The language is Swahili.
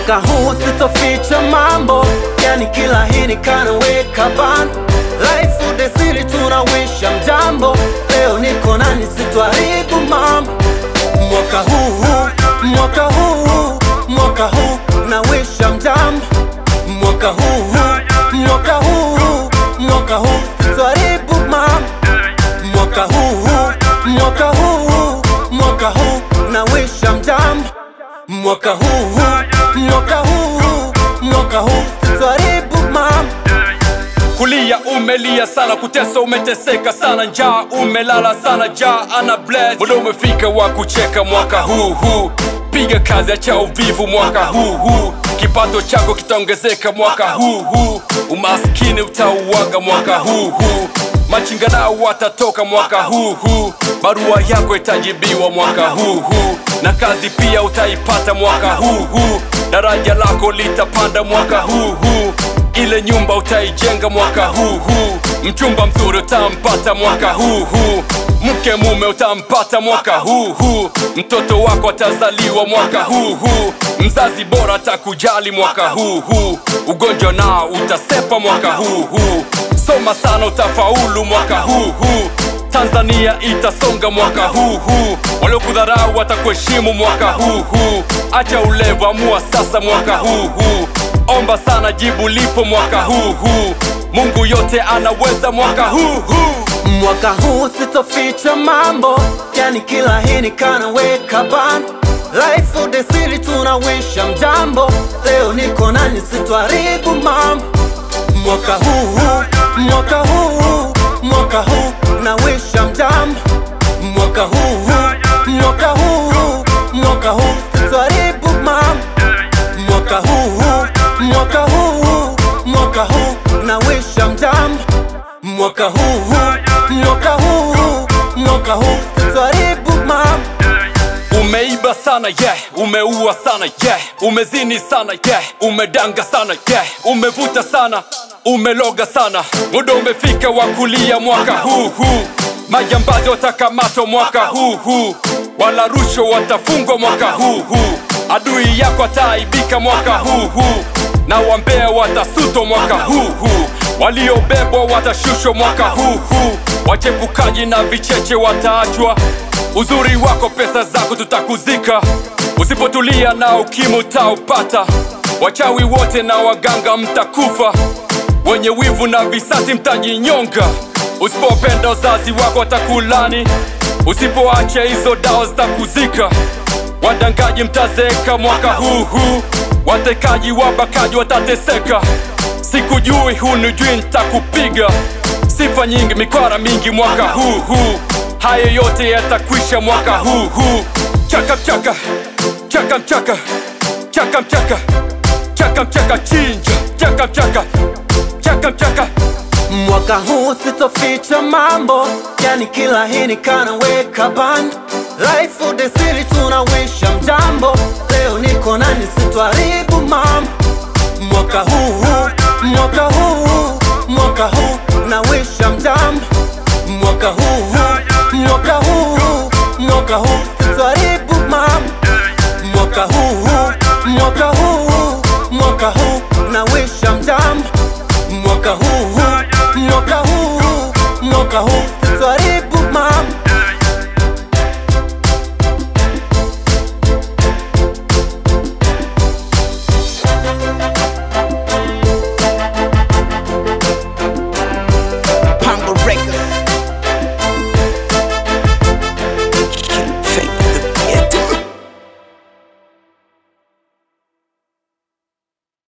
Mwaka huu sitoficha mambo, yani kila hini kanaweka band Life udesiri tunawisha mjambo, leo niko nani sitwaribu mambo Mwaka huu, mwaka huu, mwaka huu nawisha mjambo Mwaka huu, mwaka huu, mwaka huu sitwaribu mambo Mwaka huu, mwaka huu, mwaka huu nawisha mjambo Mwaka huu, mwaka huu, mwaka huu sitwaribu mambo Kulia umelia sana, kutesa umeteseka sana, njaa umelala sana, jaa ana bless. Muda umefika wa kucheka mwaka huu huu, piga kazi, acha uvivu mwaka huu huu, kipato chako kitaongezeka mwaka huu huu, umaskini utauaga mwaka huu huu, machinga nao watatoka mwaka huu huu, barua yako itajibiwa mwaka huu huu, na kazi pia utaipata mwaka huu huu, daraja lako litapanda mwaka huu huu ile nyumba utaijenga mwaka huu huu, mchumba mzuri utampata mwaka huu huu, mke mume utampata mwaka huu huu, mtoto wako atazaliwa mwaka huu huu, mzazi bora atakujali mwaka huu huu, ugonjwa nao utasepa mwaka huu huu, soma sana utafaulu mwaka huu huu. Tanzania itasonga mwaka huu huu, waliokudharau watakuheshimu mwaka huu huu. Acha ulevu, amua sasa mwaka huu huu. Omba sana, jibu lipo mwaka huu huu. Mungu yote anaweza mwaka huu huu. Mwaka huu sitoficha mambo, yani kila hini kanaweka band Life udesiri tunawisha mjambo, leo niko nani sitwaribu mambo Mwaka huu, mwaka huu, mwaka huu nawisha mjambo Mwaka huu, mwaka huu, mwaka huu sitwaribu mambo Mwaka huu, mwaka huu, mwaka huu nawisha mjambo Mwaka huu, mwaka huu, mwaka huu sitwaribu mambo Umeiba sana yeah, umeua sana yeah, umezini sana yeah, umedanga sana yeah, umevuta sana, umeloga sana. Muda umefika wa kulia mwaka huu huu, majambazi watakamatwa mwaka huu huu, wala rushwa watafungwa mwaka huu huu, adui yako ataaibika mwaka huu huu, na wambea watasutwa mwaka huu huu, waliobebwa watashushwa mwaka huu huu, wachepukaji na vicheche wataachwa Uzuri wako pesa zako tutakuzika, usipotulia na ukimwi utaupata. Wachawi wote na waganga mtakufa, wenye wivu na visasi mtajinyonga. Usipopenda uzazi wako watakulani, usipoacha hizo dawa zitakuzika. Wadangaji mtazeeka mwaka huu huu, watekaji wabakaji watateseka. Sikujui hunijui, nitakupiga sifa nyingi, mikwara mingi mwaka huu huu Haya yote yatakwisha mwaka huu huu. Chaka mchaka, chaka mchaka, chaka mchaka, chaka mchaka, chinja, chaka mchaka, chaka mchaka. Mwaka huu sitoficha mambo, yani kila hini kanaweka band Life udesiri tunawisha mjambo, leo niko nani sitwaribu mambo Mwaka huu, mwaka huu, mwaka huu nawisha mjambo Mwaka huu, mwaka huu, mwaka huu sitwaribu mambo Mwaka huu, mwaka huu, mwaka huu nawisha mjambo Mwaka huu, mwaka huu, mwaka huu sitwaribu